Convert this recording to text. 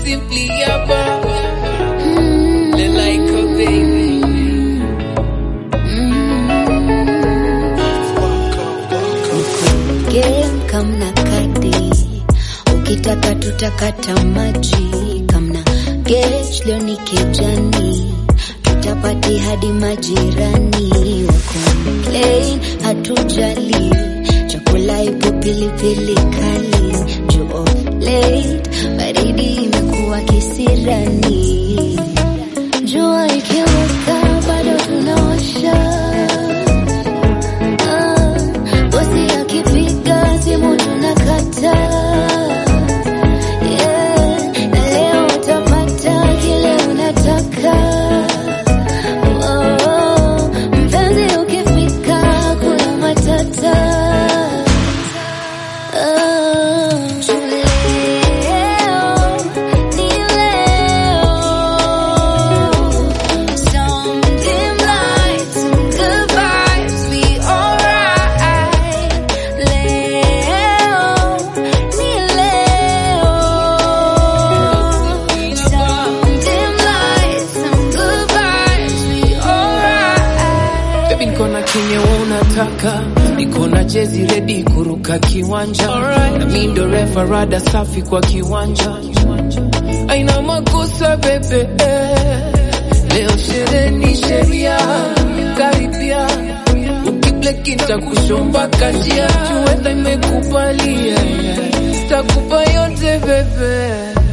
simply yaba. Le like a baby. game kamna kadi ukitaka tutakata maji kamna gech leo ni kejani tutapati hadi majirani wakomplain hatujali chakula ipo pilipili kali juu of late baridi imekuwa kisirani jua ikiwaka bado tunawasha Ah, bosi akipiga simu tunakata. Yeah, na leo utapata kile unataka. Oh, mpenzi ukifika kuna matata. Oh, leo ni leo. Some dim lights, some good vibes, we alright. Leo ni leo. Some dim lights, some good vibes, we alright. Baby niko na kenye wewe unataka, niko na jezi ready kuruka kiwanja, na mimi ndo refa rada safi kwa kiwanja, aina makosa bebe. eh. Leo sherehe ni sheria, karibia ukibleki nitakushomba kajia, juweza imekubalia, takupa yote bebe